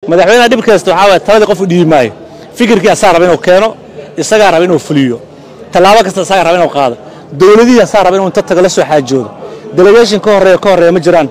madaxweynaha dhib kasta waxaa waye taladii qof u dhiibi maayo fikirkii asaa raba inuu keeno isagaa raba inuu fuliyo tallaabo kasta isagaa raba inuu qaado dowladihii asaa raba inuu inta tago la soo xaajoodo delegation ka horreeya ka horreeya ma jiraan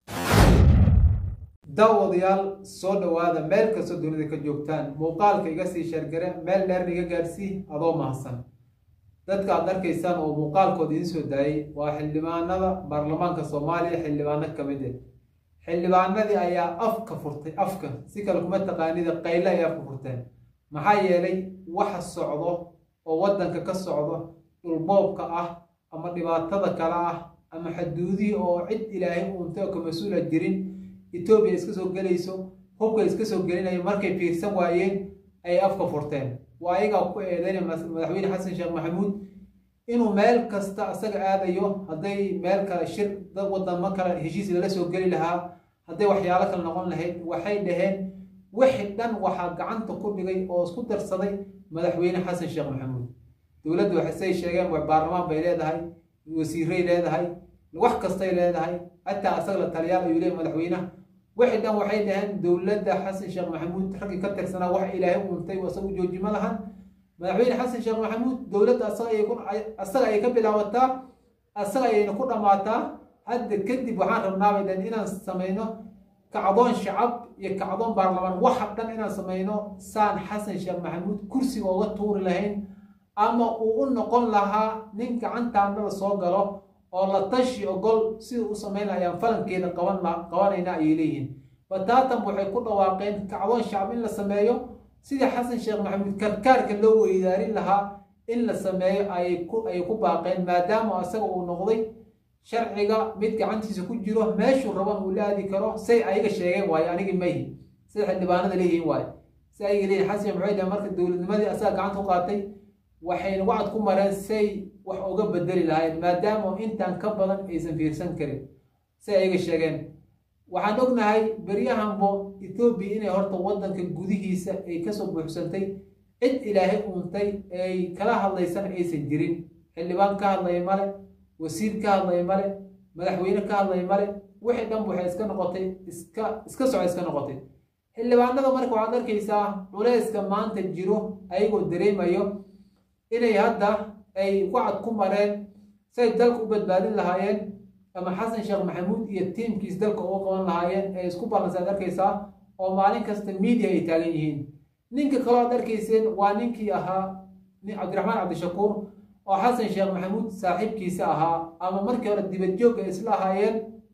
daawadayaal soo dhowaada meel kastoo dunida ka joogtaan muuqaalka iga sii sheergare meel dheerna iga gaarsii adoo mahadsan dadka aad arkaysaan oo muuqaalkooda idiin soo daayey waa xildhibaanada baarlamaanka soomaaliya xildhibaano ka mid ah xildhibaanadii ayaa afka furtay afka si kale kuma taqaanida qayle ay afka furteen maxaa yeelay waxa socdo oo waddanka ka socdo dhulboobka ah ama dhibaatada kale ah ama xaduudihii oo cid ilaahay uuntay oo ka mas-uula jirin etoobiya iska soo gelayso hubka iska soo gelinaya markay fiirsan waayeen ayay afka furteen waa ayagaa ku eedeynaya madaxweyne xasan sheekh maxamuud inuu meel kasta isaga aadayo hadday meel kale shir dad wadamo kale heshiis lala soo geli lahaa hadday waxyaalo kale noqon lahayd waxay dhaheen wixii dhan waxaa gacanta ku dhigay oo isku darsaday madaxweyne xasan sheekh maxamuud dowladdu waxay sheegeen baarlamaan bay leedahay wasiiray leedahay wax kastay leedahay hataa asaga la taliyaal ayuu leeyahay madaxweynaha wixii dhan waxay dhaheen dowladda xasan sheekh maxamuud raggii ka tirsanaa wax ilaahay uuntay isagu joojima lahan madaxweyne xasan sheekh maxamuud dowladda asaga ayay ka bilaabataa asaga ayayna ku dhammaataa hadda kadib waxaan rabnaabay dhan inaan samayno kacdoon shacab iyo kacdoon baarlamaan waxa dhan inaan samayno saan xasan sheekh maxamuud kursiga uga tuuri lahayn ama uu u noqon lahaa nin gacantaanada soo galo oo la tashi ogol sida u samayn lahayaan falankeeda qabanayna ayay leeyihiin bataatan waxay ku dhawaaqeen kacdoon shacab in la sameeyo sidii xasan sheekh maxamuud karkaarka loo weydaarin lahaa in la sameeyo ayay ku baaqeen maadaama asaga uu noqday sharciga mid gacantiisa ku jiro meeshuu raban uu la aadi karo say ayaga sheegeen waayo anigi mayhi sida xildhibaanada leeyihiin waayo si ayaga leeyihin xasan sheekh maxamuud marka dowladnimadii asaga gacanta u qaatay waxayna wacad ku mareen say wax uga bedeli lahayn maadaama intaan ka badan aysan fiirsan karin say ayaga sheegeen waxaan ognahay beryahanbo etoobiya inay horta waddanka gudihiisa ay kasoo buuxsantay cid ilaahay uuntay ay kala hadlaysan aysan jirin xildhibaan ka hadlaya male wasiir ka hadlaya male madaxweyne ka hadlaya male wixii dhan waxay iska noqotay iska iska soco iska noqotay xildhibaanada marka waxaad arkaysaa culeyska maanta jiro ayagoo dareemayo inay hadda ay wacad ku mareen say dalka u badbaadin lahaayeen ama xasan sheekh maxamuud iyo tiimkiis dalka uga qaban lahaayeen ee isku ballansaad arkaysaa oo maalin kasta media ay taagan yihiin ninka kaloo ad arkayseen waa ninkii ahaa cabdiraxmaan cabdishakuur oo xasan sheekh maxamuud saaxiibkiisa ahaa ama markii hore dibadjoog ay isla ahaayeen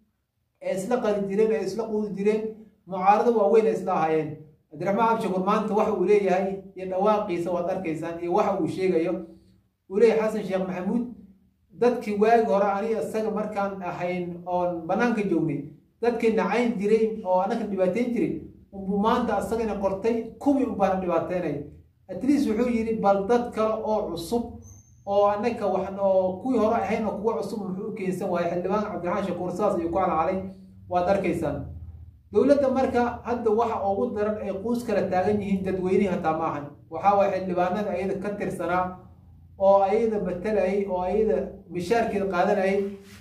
ee isla qadi jireen ee isla quudi jireen mucaarado waaweyn ay isla ahaayeen cabdiraxmaan cabdishakuur maanta waxa uu leeyahay iyo dhawaaqiisa waad arkaysaan iyo waxa uu sheegayo uu leeyahay xasan sheekh maxamuud dadkii waagi hore aniga isaga markaan ahayn oon bannaanka joognay dadkii nacayn jiray oo annaka dhibaateyn jiray unbuu maanta asagana qortay kuwii unbaana dhibaateynay atleast wuxuu yidhi bal dad kale oo cusub oo annaka wax oo kuwii hore ahayn oo kuwa cusub muxuu u keensan waayay xildhibaan cabdiraxmaan shakuur saas ayuu ku calacalay waad arkaysaan dowladda marka hadda waxa ugu daran ay quus kala taagan yihiin dadweynihii hataa ma ahan waxaa waaya xildhibaanada ayada ka tirsanaa oo ayada matalayay oo ayada mishaarkeeda qaadanayay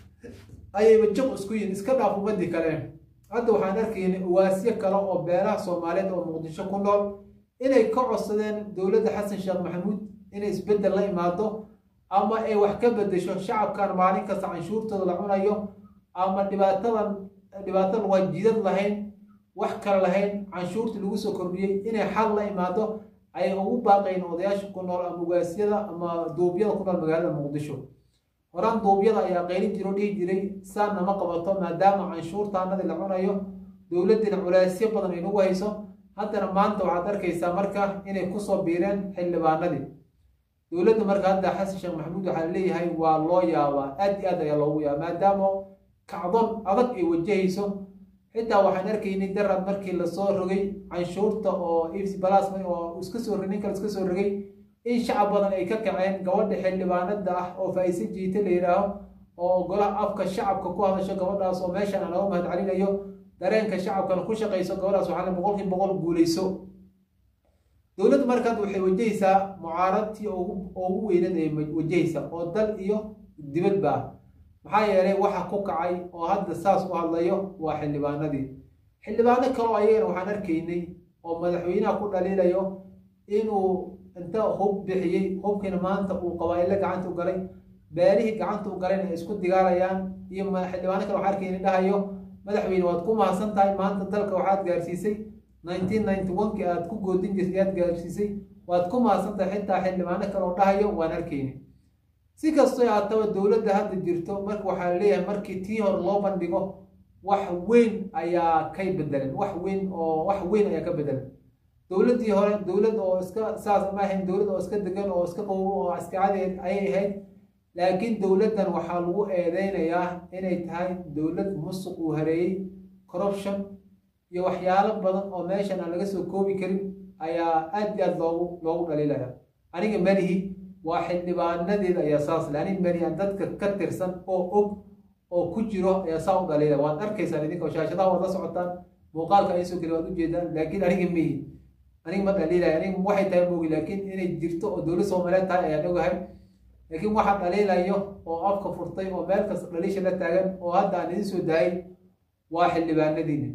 ayayba jaq isku yihin iska dhaaf ummadii kale hadda waxaan arkaynay uwaasyo kale oo beelaha soomaaliyeed oo muqdisho ku nool inay ka codsadeen dowladda xasan sheekh maxamuud inay isbeddel la imaado ama ay wax ka bedesho shacabkan maalin kasta canshuurtooda la cunayo ama dhibaatadan dhibaatada waa jidad lahayn wax kale lahayn canshuurtii lagu soo kordhiyey inay xal la imaado ayay ugu baaqayn odayaasha ku nool ama ugaasyada ama duubyada ku nool magaalada muqdisho horaan duubyada ayaa qeylin jiro dhihi jiray saanna ma qabato maadaama canshuurtaanadii la cunayo dowladdiina culaysyo badan ay nagu hayso haddana maanta waxaad arkaysaa marka inay kusoo biireen xildhibaanadii dowladda marka hadda xasan sheekh maxamuud waxaa leeyahay waa loo yaabaa aad iyo aad ayaa loogu yaaba maadaama kacdon adag ay wajahayso xitaa waxaan arkaynay darad markii lasoo rogay canshuurta oo ifs balasma oo iska soo nin kale iska soo rogay in shacab badan ay ka kaceen gabadha xildhibaanada ah oo faa'iise jiite la yidhaaho oo golaha afka shacabka ku hadasho gabadhaas oo meeshan aan laga mahad celinayo dareenka shacabkana ku shaqayso gabadhaas waxaa boqolkiiba boqol guulayso dowladda markaad waxay wajahaysaa mucaaradtii ugu weynad ay wajahaysa oo dal iyo dibadba maxaa yeelay waxa ku kacay oo hadda saas u hadlayo waa xildhibaanadii xildhibaano kaloo ayagana waxaan arkaynay oo madaxweynaha ku dhaliilayo inuu inta hub bixiyey hubkiina maanta uu qabaailo gacanta u galay beelihii gacanta u galayna ay isku digaalayaan iyo xildhibaano kale waxaa arkayni dhahayo madaxweyne waad ku mahadsan tahay maanta dalka waxaad gaarsiisay nineteen ninety one-kii aad ku goodin jirtay aad gaarsiisay waad ku mahadsan tahay xitaa xildhibaano kale oo dhahayo waan arkayni si kastoo haataba dowladda hadda jirto marka waxaa leeyahay markii tii hore loo bandhigo wax weyn ayaa kay bedelan wax weyn oo wax weyn ayaa ka bedelan dowladdii hore dowlad oo iska saas ma ahayn dowlad oo iska degan oo iska qawow oo askacadeed ayay ahayd laakiin dowladdan waxaa lagu eedeynayaa inay tahay dowlad musuq uu hareeyey corruption iyo waxyaalo badan oo meeshan aan laga soo koobi karin ayaa aad iyo aad loogu loogu dhaliilaya aniga melihi waa xildhibaanadeeda ayaa saas le aniga melihi aan dadka ka tirsan oo og oo ku jiro ayaa saa u dhaliilaya waad arkaysaan idinka shaashadaha waad la socotaan muuqaalka ay soo geli waad ujeedaan laakiin aniga mihi aniga ma dhaliilaya aniga waxay tahay moogi laakiin inay jirto oo dowlad soomaaliyeed tahay ayaan ogahay laakiin waxaa dhaliilayo oo afka furtay oo meel kasta dhaliisha la taagan oo hadda aan idin soo daayay waa xildhibaanadiina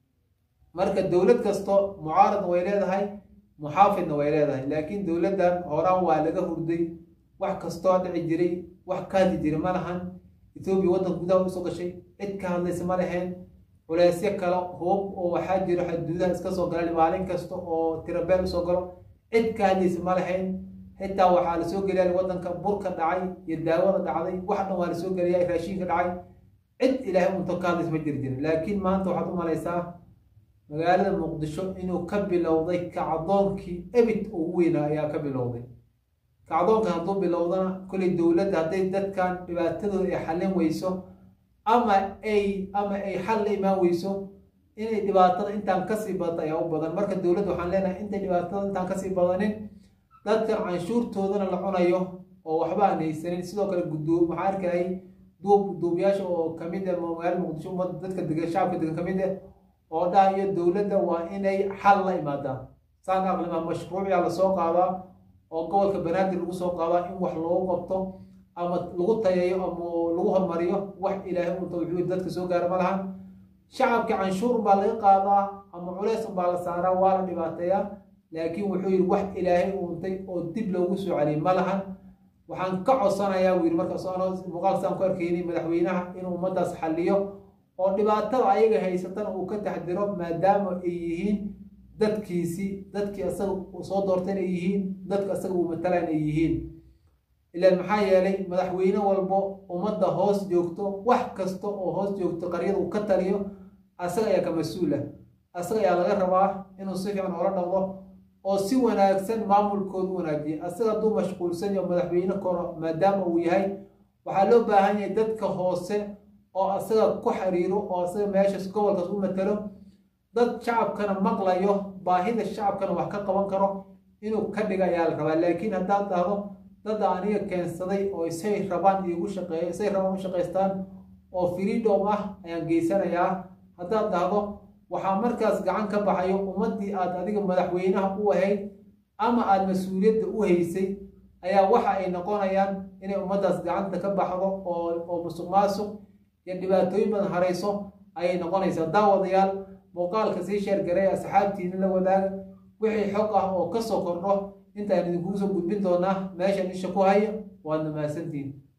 marka dowlad kasto mucaaradna way leedahay muxaafidna way leedahay laakiin dowladdan horaan waa laga hurday wax kastoo dhici jiray wax ka hadli jiray ma lahan etoobiya waddanka gudaha usoo gashay cid ka hadlaysa ma laheen culeysyo kale hoob oo waxaa jiro xuduudaha iska soo gala maalin kasta oo tirabeel usoo galo cid ka hadlaysa ma lahayn xitaa waxaa lasoo geliya waddanka burka dhacay iyo daawada dhacday wax dhan waa lasoo geliya raashiinka dhacay cid ilaahay unto ka hadlaysa ma jiri jirin laakiin maanta waxaad u malaysaa magaalada muqdisho inuu ka bilowday kacdoonkii ebit ugu weynaa ayaa ka bilowday kacdoonka hadduu bilowdana kolley dowladda hadday dadkan dhibaatadooda ay xallin weyso ama ay ama ay xal la imaan weyso inay dhibaatada intaan kasii badata ayaa u badan marka dowladda waxaan leenahay intay dhibaatada intaan kasii badanin dadkan canshuurtoodana la cunayo oo waxba aan haysanin sidoo kale guddoom waxaa arkayay duub duubiyaasha oo kamid ah magaalada muqdisho ummadda dadka degan shacabka degan kamid ah oo dhahayo dowladda waa inay xal la imaadaan saan aqlima mashruuciyaa lasoo qaadaa oo gobolka banaadir lagu soo qaadaa in wax loogu qabto ama lagu tayayo ama lagu hormariyo wax ilaahay unta wuxuu dadka soo gaara ma lahan shacabka canshuur baa laga qaadaa ama culeys baa la saaraa waa la dhibaateeyaa laakiin wuxuu yidhi wax ilaahay uuntay oo dib loogu soo celiyay ma lahan waxaan ka codsanayaa buu yidhi markaas anoo muuqaalkasaan ku arkaynay madaxweynaha inuu ummaddaas xalliyo oo dhibaatada ayaga haysatana uu ka taxdiro maadaama ay yihiin dadkiisii dadkii asaga uu soo doortayna ay yihiin dadka asaga uu matalaan ay yihiin ilaan maxaa yeelay madaxweyne walbo ummadda hoos joogto wax kasta oo hoos joogto qaryada uu ka taliyo asaga ayaa ka mas-uul ah asaga ayaa laga rabaa inuu si fiican oola dhaqdo oo si wanaagsan maamulkooda u wanaajiya asaga hadduu mashquulsan yaho madaxweyne koro maadaama uu yahay waxaa loo baahan yahay dadka hoose oo asaga ku xiriiro oo asaga meeshaas gobolkaas u matalo dad shacabkana maqlayo baahida shacabkana wax ka qaban karo inuu ka dhiga ayaa la rabaa laakiin haddaad dhahdo dad aniga keensaday oo isay rabaan iigu shaqeeyo isay rabaan u shaqaystaan oo freedom ah ayaan geysanayaa haddaad dhahdo waxaa markaas gacan ka baxayo ummaddii aad adiga madaxweynaha u ahayd ama aada mas-uuliyadda u haysay ayaa waxa ay noqonayaan inay ummaddaas gacanta ka baxdo oo oo musuq maasuq iyo dhibaatooyin badan harayso ayay noqonaysaa daawadayaal muuqaalka sii sheergaray asxaabtiina la wadaaga wixii xog ah oo ka soo kordho intaan idinkugu soo gudbin doonaa meeshan isha ku haya waadna mahadsantihin